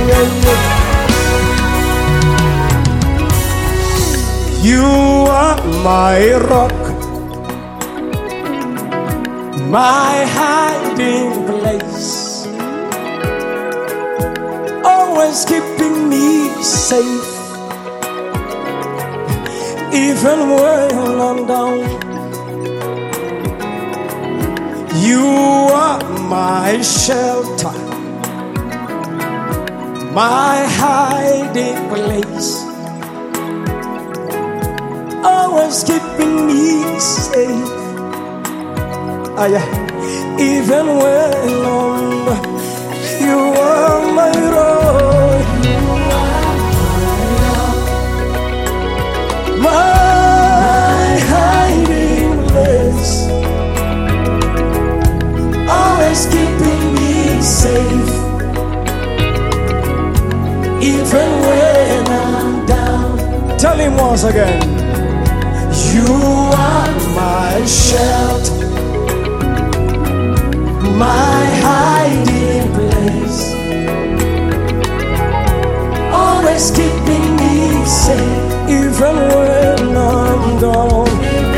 yeah, yeah. You are my rock, my hiding place, always keeping me safe, even when I'm down. You are my shelter, my hiding place always keeping me safe. Ah, yeah. Even when I'm, you are my rock, my hiding place, always keeping me safe. Even when I'm down, tell him once again. You are my shelter, my hiding place, always keeping me safe, even when I'm down.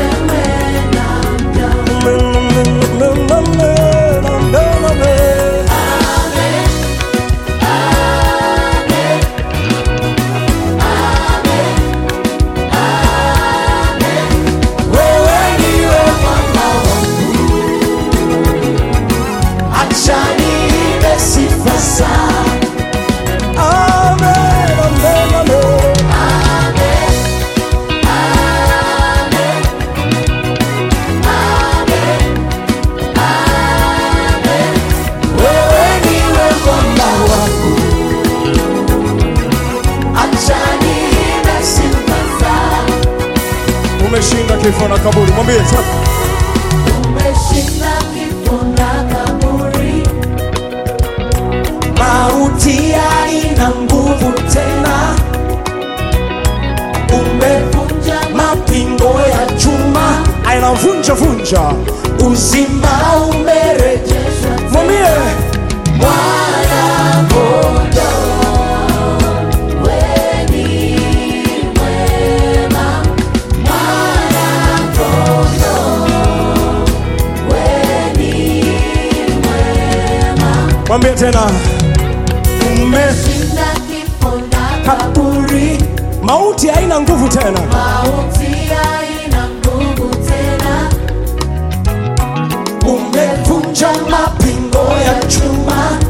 Wewe ndiwe mwamba wangu, acha niimbe sifa zako. Amen, amen, amen. Wewe ndiwe mwamba wangu, acha niimbe sifa zako. Umeshinda kifo na kaburi, mwambie sasa. Umeshinda kifo na kaburi, Mauti haina nguvu tena, umevunja mapingo ya chuma ainavunja vunja, uzima umerejeshwa. rejeshwa Mwambie mwana kondoo. Wewe ni mwema, mwana kondoo. Wewe ni mwema. mwambie tena, umeshinda Shinda kifo na kaburi, mauti haina nguvu tena, mauti haina nguvu tena. umevunja mapingo ya chuma,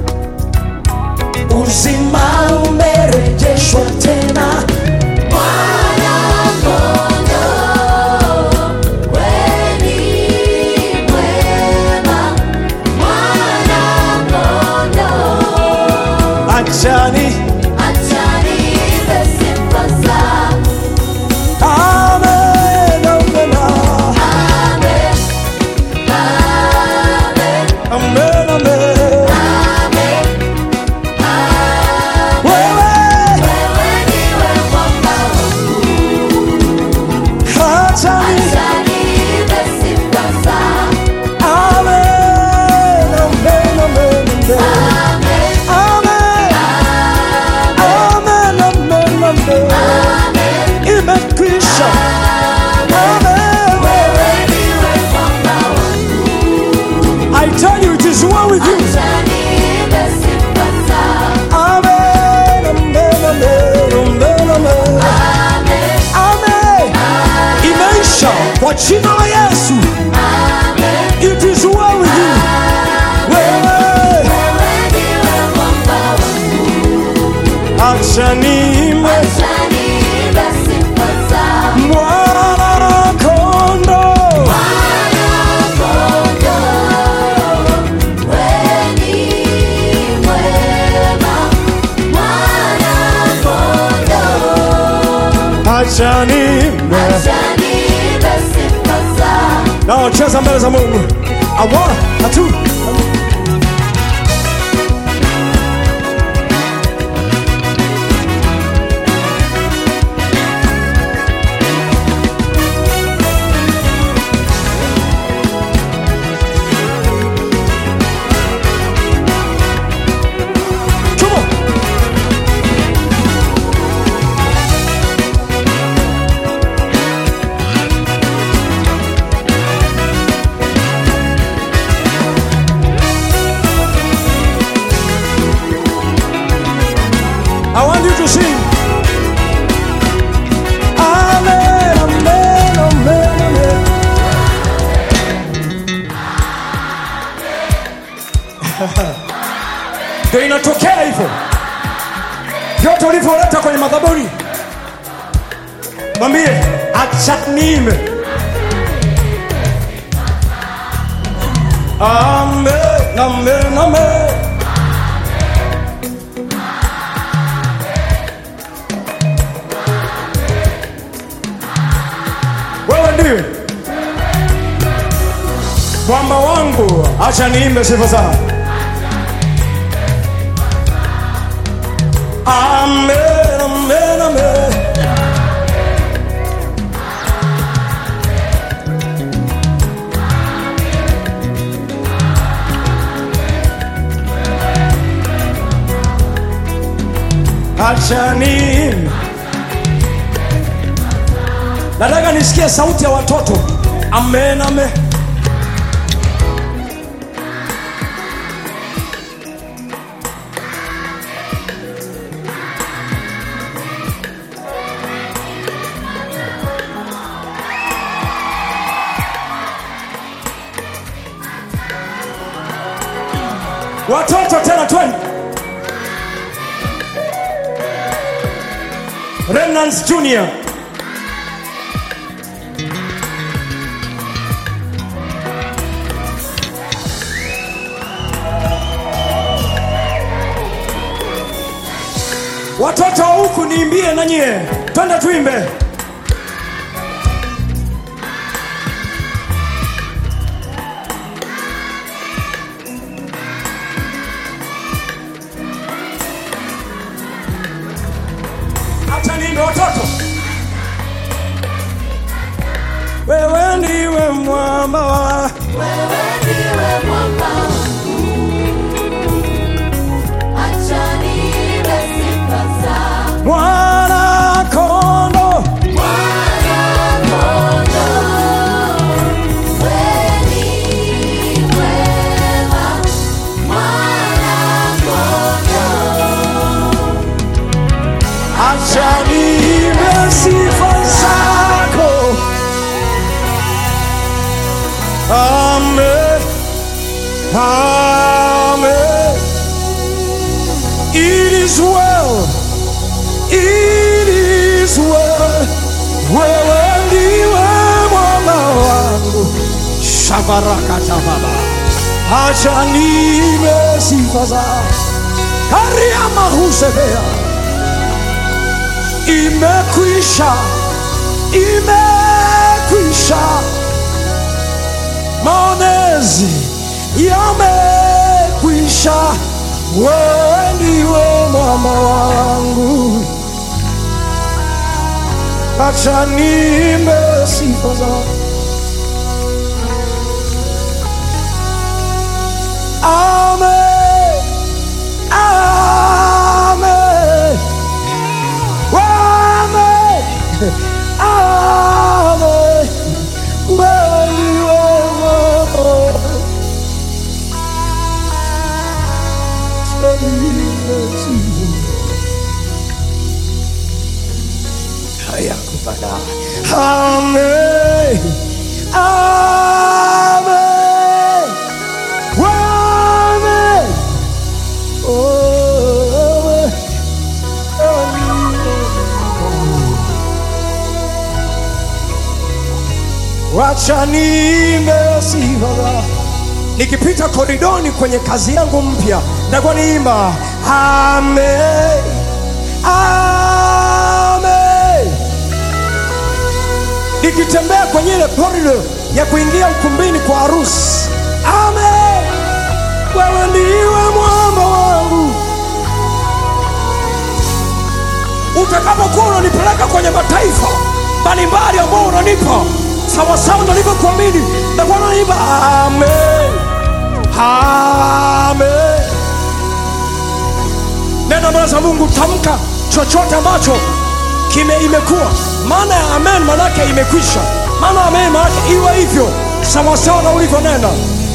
uzima umerejeshwa tena. Mwana kondoo, wewe ni mwema. Mwana kondoo, Achani, acha niimbe sifa zako. amen, amen, Amen, amen, amen, amen. amen, amen. Wewe, Wewe ndiwe mwamba wangu, achani, acha niimbe sifa zako. amen, amen, amen, amen. Amen, Amen, amen, amen, amen. amen. Imekwisha. Amen. Wewe ndiwe mwamba wangu, I tell you, it is well with you. acha niimbe sifa zako. Amen, amen, amen, amen, amen. Amen, Amen. Imeisha kwa jina la Yesu. amen. It is well with you. Wewe, Wewe ndiwe mwamba wangu, acha niimbe acha niimbe sifa zako. mwana kondoo. Mwana kondoo, wewe ni mwema. Mwana kondoo, Acha niimbe. acha niimbe sifa zako. Na cheza mbele za Mungu. A one, a two. Come on. ndio inatokea hivyo vyote ulivyoleta kwenye madhabuni mwambie acha niime amen amen amen wewe ndiwe mwamba wangu acha niimbe sifa zako amen amen amen acha niimbe nataka nisikie sauti ya watoto amen amen watoto tena twende remnants junior watoto wa huku niimbie na nyie twende tuimbe acha niimbe watoto wewe ndiwe mwamba wa Wewe ndiwe mwamba wangu. Acha niimbe sifa zako. mwana kondo Mwana-kondoo. Wewe ni mwema. Mwana-kondoo. acha niimbe sifa zako amen amen it is well it is well wewe ndiwe mwamba wangu shabarakata baba acha niimbe sifa zako kariamahusevea imekwisha, imekwisha, maonezi yamekwisha, wewe ndiwe mwamba wangu, acha niimbe sifa zako. Amen, amen. Amen. Amen. Wewe wewe. Hayakubala. Amen. Amen. Amen. Oh, wacha niimbe sifa zako. nikipita koridoni kwenye kazi yangu mpya nitakuwa niimba amen amen nikitembea kwenye ile korido ya kuingia ukumbini kwa harusi amen wewe ndiwe mwamba wangu utakapokuwa unanipeleka kwenye mataifa mbalimbali ambao unanipa sawasawa nalivyokuamini takuwa nanipa amen amen neno mbele za mungu tamka chochote ambacho kime imekuwa maana ya amen manake imekwisha maana ya amen manake iwe hivyo sawasawa na ulivyonena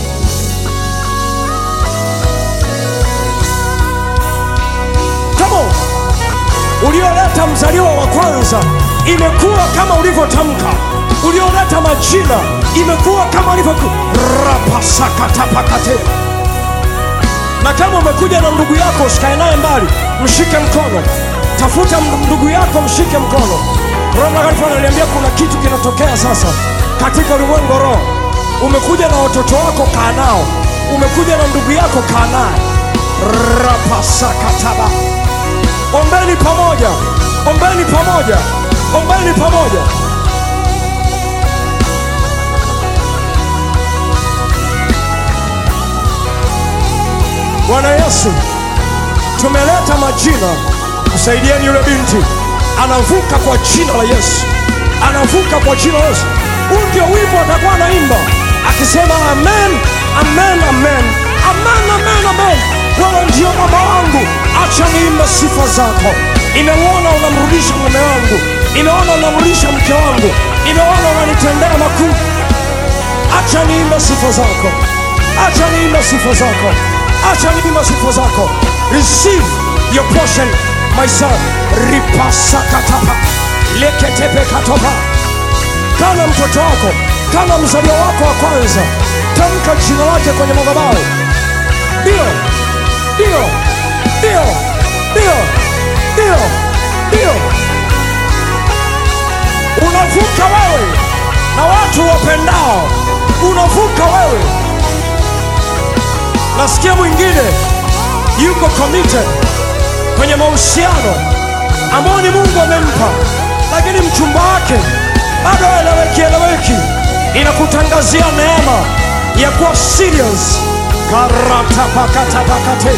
Come on. ulioleta mzaliwa wa kwanza imekuwa kama ulivyotamka ulioleta majina imekuwa kama ulivyo rapasakatapakate na kama umekuja na ndugu yako usikae naye mbali, mshike mkono. Tafuta m- ndugu yako, mshike mkono. Roho Mtakatifu ananiambia kuna kitu kinatokea sasa katika ulimwengu wa roho. Umekuja na watoto wako, kaa nao. Umekuja na ndugu yako, kaa naye. rapasakataba Ombeni pamoja, ombeni pamoja, ombeni pamoja. Bwana Yesu, tumeleta majina, msaidieni yule binti, anavuka kwa jina la Yesu, anavuka kwa jina la Yesu. Huu ndio wimbo atakuwa anaimba akisema amen, amen, amen, amen, amen, amen. Wewe ndio baba wangu, acha niimbe sifa zako. Nimeona unamrudisha mume wangu, nimeona unamrudisha mke wangu, nimeona unanitendea makuu. Acha niimbe sifa zako, acha niimbe sifa zako, acha niimbe sifa zako. Receive your portion, my son. Ripasakatapa leketepekatopa kama mtoto wako, kama mzaliwa wako wa kwanza, tamka jina lake kwenye madhabahu. Ndio, ndio, ndio, ndio, ndio, ndio. Unavuka wewe na watu wapendao, unavuka wewe. Nasikia mwingine yuko committed kwenye mahusiano ambao ni Mungu amempa, lakini mchumba wake bado eleweki eleweki. Inakutangazia neema ya kuwa serious. karatapakatapakate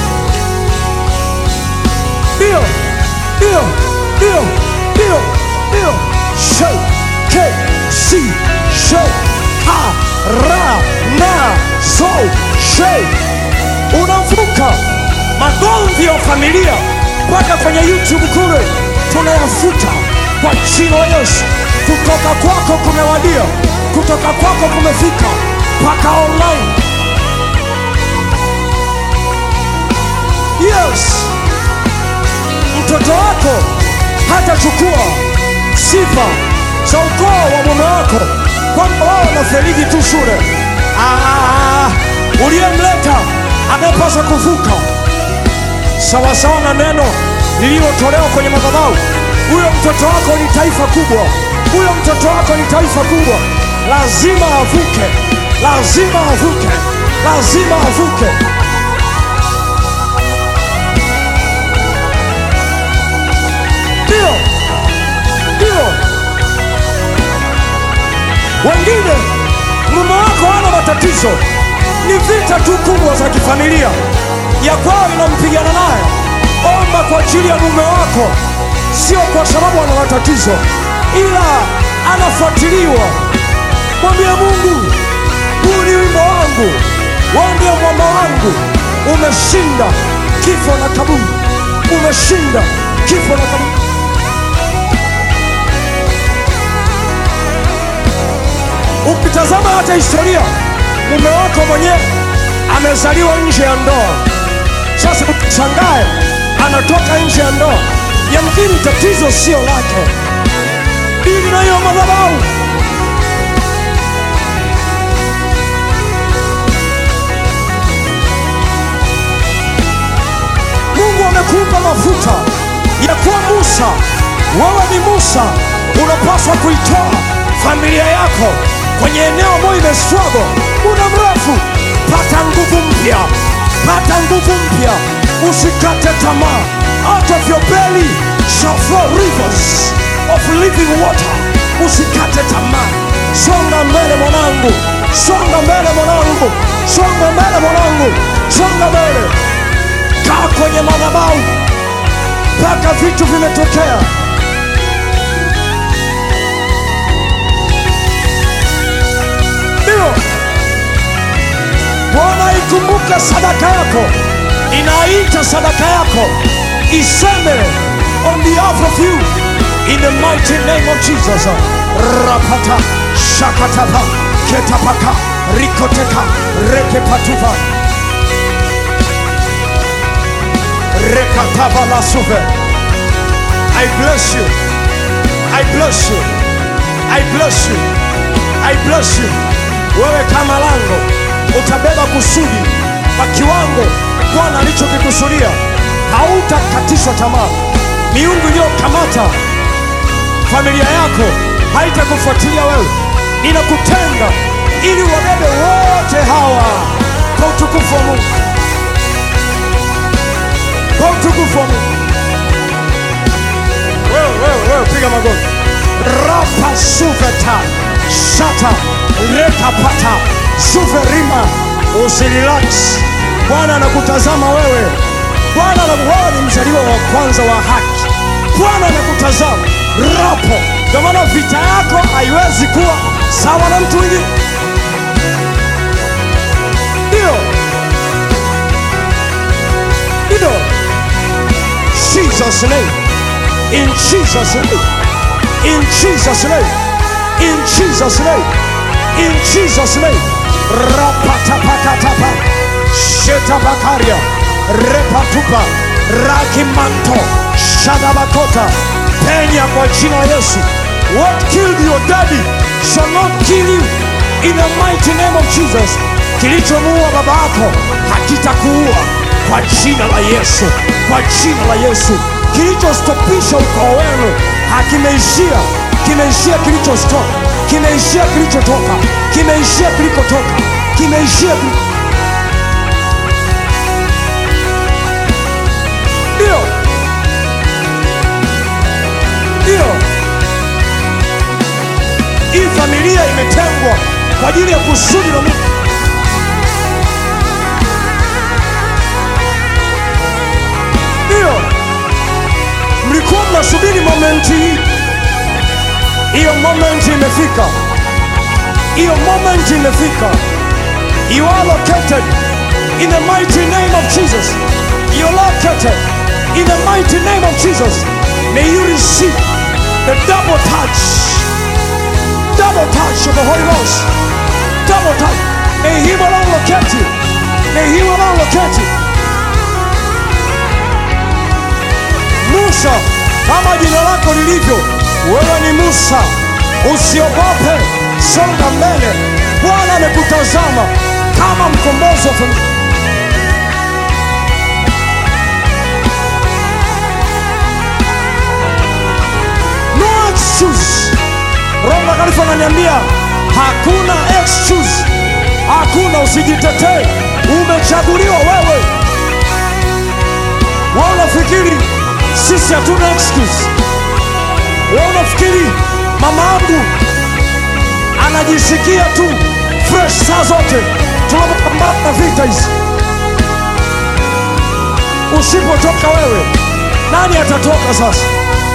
ndio ndio ndio ndio ndio show k c show ha ra na so show unavuka magomvi ya familia mpaka kwenye YouTube kule, tunayafuta kwa jina la Yesu. Kutoka kwako kumewadia, kutoka kwako kumefika mpaka online. Yes, mtoto wako hatachukua sifa za ukoo wa mume wako kwamba wao wanaferiji tu shule. Ah, uliyemleta amepaswa kuvuka sawasawa na neno lililotolewa kwenye madhabahu. Huyo mtoto wako ni taifa kubwa, huyo mtoto wako ni taifa kubwa. Lazima avuke, lazima avuke, lazima avuke. Ndio, ndio. Wengine mume wako hana matatizo, ni vita tu kubwa za kifamilia ya kwao inampigana naye. Omba kwa ajili ya mume wako, sio kwa sababu ana matatizo, ila anafuatiliwa. Mwambie Mungu, huu ni wimbo wangu, wewe ndio mwamba wangu. Umeshinda kifo na kaburi, umeshinda kifo na kaburi. Ukitazama hata historia, mume wako mwenyewe amezaliwa nje ya ndoa. Sasa ushangae anatoka nje ya ndoa, yamkini tatizo sio lake. Dili na hiyo madhabahu. Mungu amekupa mafuta ya kuwa Musa. Wewe ni Musa, unapaswa kuitoa familia yako kwenye eneo ambayo imestruggle muda mrefu. Pata nguvu mpya, pata nguvu mpya, usikate tamaa. Out of your belly shall flow rivers of living water. Usikate tamaa, songa mbele mwanangu, songa mbele mwanangu, songa mbele mwanangu, songa mbele. Kaa kwenye madhabahu mpaka vitu vimetokea. Ndio Bwana ikumbuke sadaka yako, inaita sadaka yako iseme on behalf of you in the mighty name of Jesus. Rapata shakatapa ketapaka rikoteka rekepatuva rekatava la suve. I bless you. I bless you. I bless you. I bless you. Wewe kama lango utabeba kusudi kwa kiwango Bwana alichokikusudia. Hautakatishwa tamaa. Miungu iliyokamata familia yako haitakufuatilia wewe, inakutenga ili wabebe wote hawa kwa utukufu wa Mungu, kwa utukufu wa Mungu. Wewe wewe wewe, piga magoti. Rapa suveta shata rekapata suverima, usirelax. Bwana anakutazama wewe. Bwana ana- wewe ni mzaliwa wa kwanza wa haki. Bwana anakutazama rapo. Ndio maana vita yako haiwezi kuwa sawa na mtu mwingine. Ndio, ndio. Jesus name, in Jesus name, in Jesus name, in Jesus name, in Jesus name. Rapatapakatapa, shetabakaria, repatupa, rakimanto, shadabakota, penya kwa jina la Yesu. What killed your daddy shall not kill you in the mighty name of Jesus. Kilichomuua baba yako hakitakuua kwa jina la Yesu, kwa jina la Yesu. Kilichostopisha ukoo wenu hakimeishia, kimeishia kilichostop, kimeishia kilichotoka, kimeishia kilikotoka, kimeishia kili... Ndio, ndio, hii familia imetengwa kwa ajili ya kusudi la Mungu. Ndio, mlikuwa mnasubiri momenti hii. Hiyo momenti imefika, hiyo momenti imefika. You are located in the mighty name of Jesus. You are located in the mighty name of Jesus. May you receive the double touch, double touch of the Holy Ghost, double touch. May Him alone locate you. May Him alone locate you. Musa, kama jina lako lilivyo, wewe ni Musa. Usiogope, songa mbele. Bwana amekutazama kama mkombozi wa familia. No excuse. Roho Mtakatifu ananiambia hakuna excuse, hakuna, usijitetee. Umechaguliwa wewe. Wewe unafikiri sisi hatuna excuse? Wewe unafikiri mama yangu anajisikia tu fresh saa zote tunapopambana na vita hizi? Usipotoka wewe, nani atatoka sasa?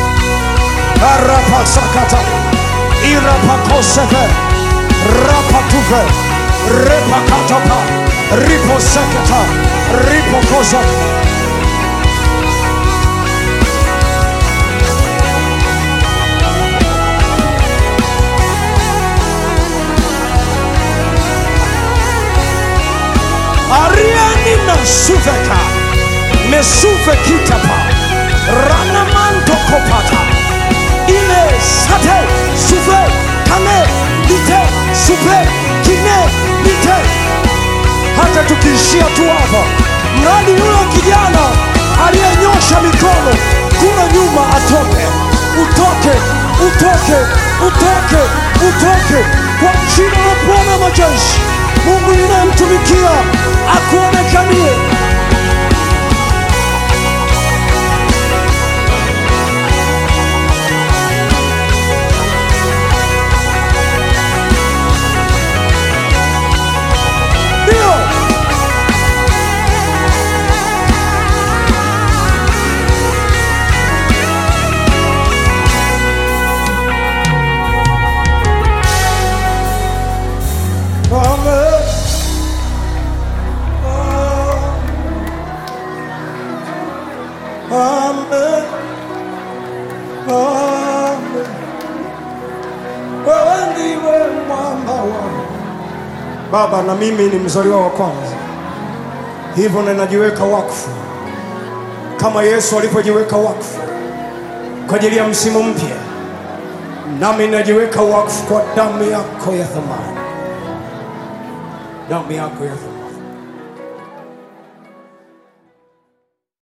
arapasakata irapakoseve rapatuve repakatapa riposeketa ripokoza ariani mesuveka mesuve kitapa ranamanto kopata ile sate suve kane lite suve kine lite hata tukiishia tu hapa mradi yule kijana aliyenyosha mikono kule nyuma atoke utoke utoke utoke utoke kwa jina la bwana majeshi mungu ninayemtumikia akuonekanie ndio Amen. Amen. Amen. Wewe ndiwe mwamba wangu. Baba, na mimi ni mzaliwa wa kwanza, hivyo ninajiweka wakfu kama Yesu alivyojiweka wakfu kwa ajili ya msimu mpya, nami ninajiweka wakfu kwa damu yako ya thamani, damu yako ya thamani.